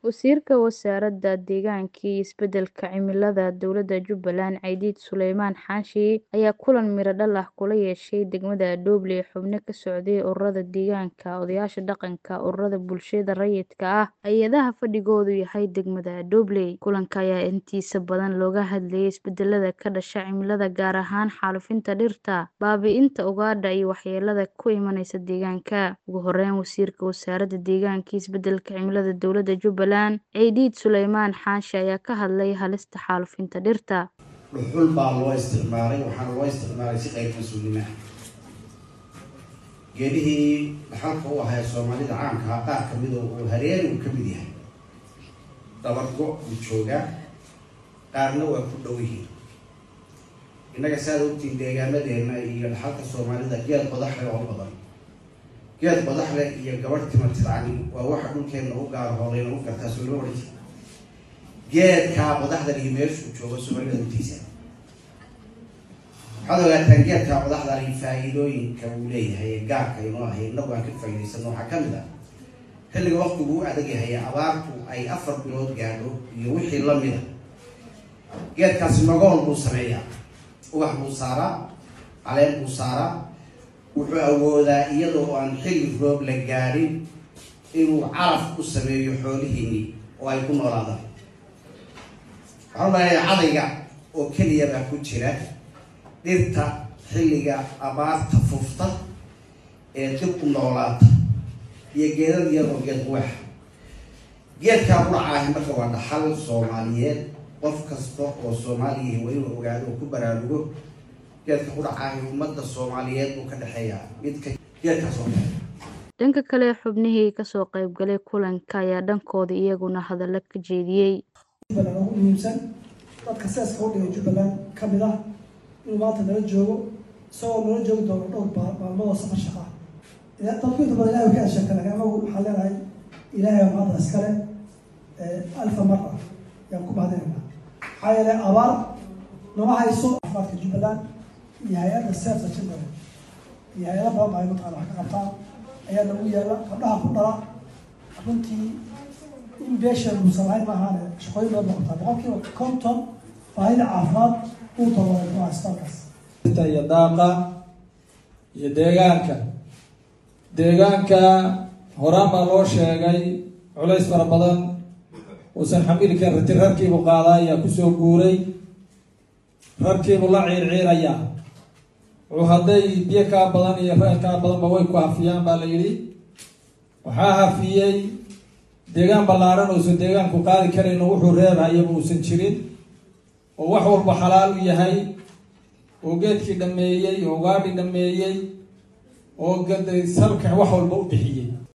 Wasiirka Wasaaradda Deegaanka iyo Isbeddelka Cimilada Dowladda Jubbaland Ciidid Sulaymaan Xaashi ayaa kulan miro dhal ah kula yeeshay degmada Dooble xubno ka socday ururada deegaanka, odayaasha dhaqanka, ururada bulshada rayidka ah, hay'adaha fadhigoodu yahay degmada Dooble. Kulanka ayaa intiisa badan looga hadlayay isbedelada ka dhasha cimilada gaar ahaan xaalufinta dhirta, baabi'inta ugaadha iyo waxyeellada ku imanaysa deegaanka. Ugu horeyn, Wasiirka Wasaaradda Deegaanka iyo Isbeddelka Cimilada Dowladda Jubbaland Ciidid Sulaymaan Xaashi ayaa ka hadlay halista xaalufinta dhirta. dhuxul baa loo isticmaalay waxaana loo isticmaalay si qayb mas-uulnimo ah geedihii dhaxalka u ahaa soomaalida caamka ah qaar kamid oo uu hareeri uu ka mid yahay dabargo uu joogaa qaarna waa ku dhow yihiin innaga saad ogtiin deegaanadeena iyo dhaxalka soomaalida geed qodaxle oo badan geed qodaxle iyo gabadh timatidcani waa waxa dhulkeena u gaar hooleyna u gartaa soo loo odhan geedkaa qodaxdan iyo meeshuu joogo soomaalida hutiisa waxaad ogaataan geedkaa qodaxdan iyo faa-iidooyinka uu leeyahay ee gaarka inoo ahay inagu aan ka faa'iidaysano waxaa kamid ah xilliga waqtigu u adag yahay abaartu ay afar bilood gaadho iyo wixii lamid a geedkaasi magool buu sameeyaa ubax buu saaraa caleen buu saaraa wuxuu awoodaa iyadoo aan xilli roob la gaadhin inuu caraf u sameeyo xoolihiinii oo ay ku noolaadaan waxaan umaleeyaa cadayga oo keliya baa ku jira dhirta xilliga abaarta fufta ee dib u noolaata iyo geedad iyadoo geed quwaxa geedkaa quracaahi marka waa dhaxal soomaaliyeed qof kasta oo soomaaliya waa inuu ogaado oo ku baraarugo geedka quracaahi ummadda soomaaliyeed buu ka dhexeeyaa midka geedkaas oo kale dhanka kale xubnihii kasoo qaybgalay kulanka ayaa dhankooda iyaguna hadallo ka jeediyey jubbaland ugu muhiimsan dadka seeska u dhigay jubbaland ka mid ah inuu maanta nala joogo isagoo nala joogi doono dhowr maalmood oo safar shaqa dadku inta badan ilahay ka asheegta lakin anagu waxaan leenahay ilaahay baa maanta iskale alfa mara yaan ku mahadinaynaa maxaa yeelay abaar nama hayso caafimaadka jubbaland iyo hay-adda seefta jubbaland iyo hay-ada badan baa ay mataqana wax ka qabtaan ayaa nagu yaala gabdhaha ku dhala runtii in beesha uusan lahayn maahaane shaqooyin badan baa qabtaa boqolkiiba konton baahida caafimaad uu tababaray ku haystalkaas iyo daaqa iyo deegaanka deegaanka horaan baa loo sheegay culays fara badan uusan xamili karin rati rarkiibu qaadaa ayaa kusoo guuray rarkiibu la ciirciirayaa wuxuu hadday biyo kaa badan iyo reel kaa badanba way ku hafiyaan baa la yidhi waxaa hafiyey deegaan ballaaran uusan deegaanku qaadi karayn oo wuxuu reebhayaba uusan jirin oo wax walba xalaal u yahay oo geedkii dhameeyey oo gaadhi dhameeyey oo salka wax walba u bixiyey